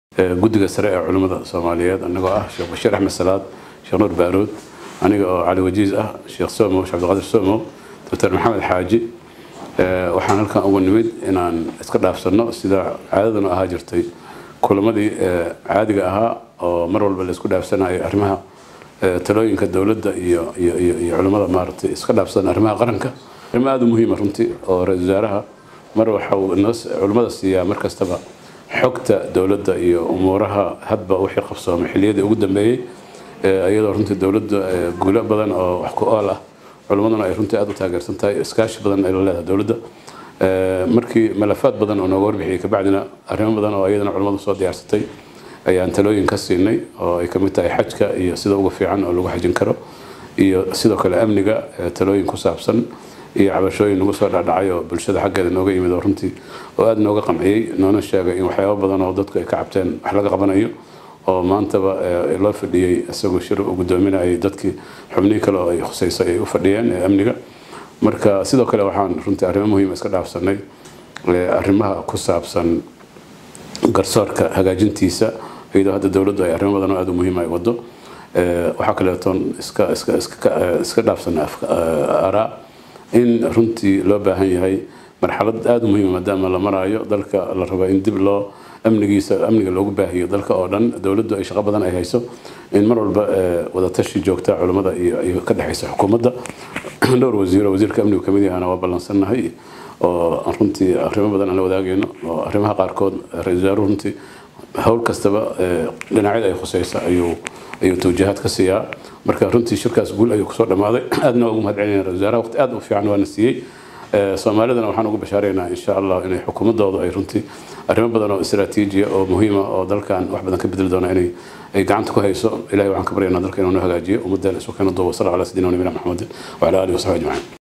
guddiga sare ee culimmada soomaaliyeed anagoo ah sheekh bashiir axmed salaad sheekh nuur baaruud aniga oo cali wajiis ah sheekh somow sheekh cabdiqaadir somow doctor maxamed xaaji waxaan halkan ugu nimid inaan iska dhaafsanno sida caadaduna ahaa jirtay kulamadii caadiga ahaa oo mar walba la isku dhaafsanayo arrimaha talooyinka dowladda iyo iyo iyo iyo culimmada maaragtay iska dhaafsan arrimaha qaranka arrimo aada u muhiima runtii oo ra-isul wasaaraha mar waxa uu inoo culimmada siiyaa mar kastaba xogta dowladda iyo umuuraha hadba wixii qabsoomay xilliyadii ugu dambeeyey iyadoo runtii dowladda guulo badan oo wax ku ool ah culimmaduna ay runtii aada u taageersan tahay iskaashi badan ay la leedahay dowladda markii malafaad badan oo nooga warbixiyey kabacdina arrimo badan oo iyadana culimmadu soo diyaarsatay ayaan talooyin ka siinay oo ay kamid tahay xajka iyo sida ugu fiican oo lagu xajin karo iyo sidoo kale amniga talooyin ku saabsan iyo cabashooyin nagu soo dhacdhacay oo bulshada xaggeeda nooga yimid oo runtii oo aada nooga qamciyey noona sheegay in waxyaabo badan oo dadku ay ka cabteen wax laga qabanayo oo maantaba loo fadhiyey isagoo shir uu guddoominayay dadkii xubnihii kale oo ay khusayso ay u fadhiyeen ee amniga marka sidoo kale waxaan runtii arrimo muhiima iska dhaafsanay arrimaha ku saabsan garsoorka hagaajintiisa iyadoo hadda dowladdu ay arrimo badan oo aada u muhiima ay wado waxaa kaleetoon iska iska iska iska dhaafsanay araa in runtii loo baahan yahay marxalad aada u muhiima maadaama la maraayo dalka la rabo in dib loo amnigiisa amniga loogu baahiyo dalka oo dhan dowladdu ay shaqo badan ay hayso in mar walba wadatashi joogta culimmada iyo ka dhexaysa xukuumadda dhowr wasiiro wasiirka amnigu kamid yahana waa ballansannahay oo runtii arrimo badan aan la wadaagayno oo arrimaha qaarkood ra-isul wasaaruhu runtii howl kastaba dhinacyada ay khuseysa ayuu ayuu tawjihaad ka siiyaa marka runtii shirkaas guul ayuu kusoo dhammaaday aadna waa ugu mahad celinaya ra-isul wasaaraha waqti aad u fiican waana siiyey soomaalidana waxaan ugu bashaaraynaa insha allah inay xukuumadooda ay runtii arrimo badan oo istaraatiijiya oo muhiima oo dalkan wax badan ka bedeli doona inay ay gacanta ku hayso ilahay waxaan ka baryaynaa dalka inuu noo hagaajiyo ummaddeena isu keena duuba sala ala sidina nabina maxamedin wacala alihi wasaxbi ajmaciin